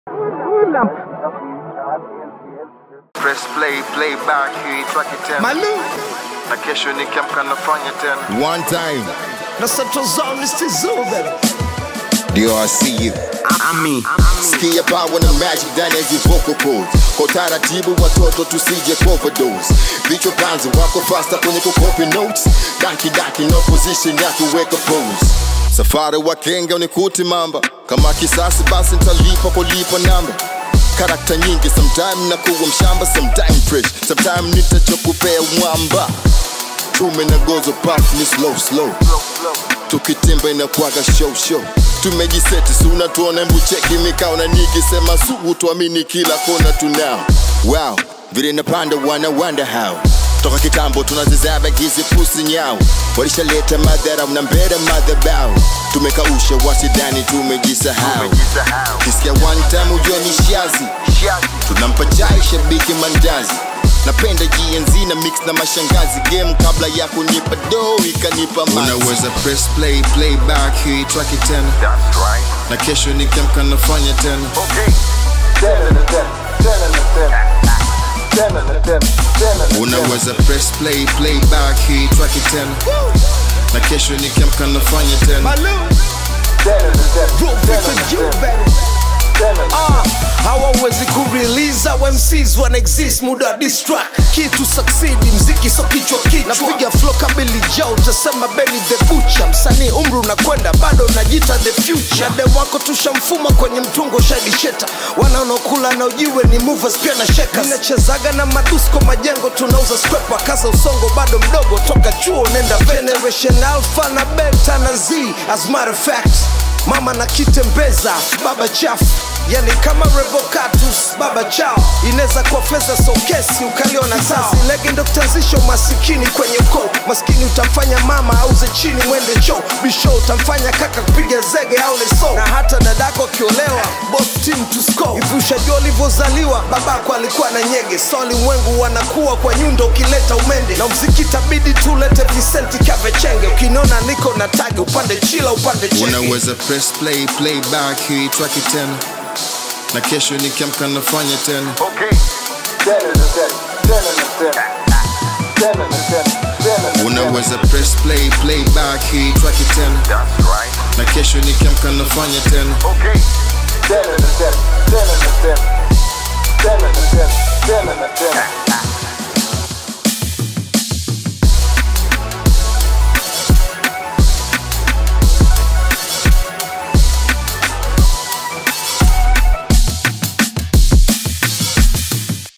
Press play, play back hii track tena Malu na kesho nikiamka nafanya tena. One time, na Central Zone is Tizu baby. DRC. Ami Sikia power na magic ndani ya hizi vocal cords. Kwa utaratibu watoto tusije overdose. Vichwa panzi wako faster kwenye kukopi notes. Daki daki no position ya kuweka pose. Safari wa kenge unikuti mamba. Kama kisasi basi nitalipa kulipa namba. Karakta nyingi sometime nakuwa mshamba sometime fresh sometime nitachokupea mwamba tume na gozo path ni slow slow tukitimba inakwaga show show tumejiseti si unatuona mbucheki mikao na nikisema sugu tuamini kila kona tunao wow vile napanda wana wonder how toka kitambo tunazizaba hizi pusi nyao walishaleta madhara na mbele madhabao tumekausha wasidani tumejisahau kisikia one time ujua ni shazi tunampa chai shabiki mandazi napenda GNZ na mix na mashangazi game kabla ya kunipa do ikanipa mazi Unaweza press play, play back hii track tena That's right. na kesho nikiamka nafanya tena. Okay. Ten and a ten. Ten and a ten. Ten and a ten. Ten and a ten. Unaweza press play, play back hii track tena na kesho nikiamka nafanya tena. Malu Ten and a ten. Bro Ten and Victor a you ten. baby Ten and a Ah, hawawezi kurelease au MCs wana exist muda wa diss track kitu succeed mziki so kichwa kichwa napiga flow kabili jao utasema Benny the Butcher msanii umri unakwenda bado unajita the future dem wako tushamfuma kwenye mtungo shadi sheta wanaonokula na ujiwe ni movers pia na shakers nachezaga na madusko majengo tunauza scraper kaza usongo bado mdogo toka chuo nenda generation alpha na beta na z as matter of fact mama na kitembeza baba chafu yani kama revocatus baba chao inaweza kuwa fedha sokesi ukaliona sasa lege ndo kutanzisha umasikini kwenye ukoo maskini utamfanya mama auze chini mwende choo bisho utamfanya kaka kupiga zege au leso na hata dadako akiolewa both team to score hivi ushajua ulivyozaliwa babako alikuwa na nyege so ulimwengu wanakuwa kwa nyundo ukileta umende na mziki tabidi tulete visenti kavechenge ukiniona niko na tagi upande chila upande chenge Unaweza press play, play back hii track tena na kesho nikiamka nafanya tena. Okay. Ten and a ten. Ten and a ten. Ten and a ten. Ten and a ten. Unaweza press play, play back hii track tena That's right. na kesho nikiamka nafanya tena. Okay. Ten and a ten.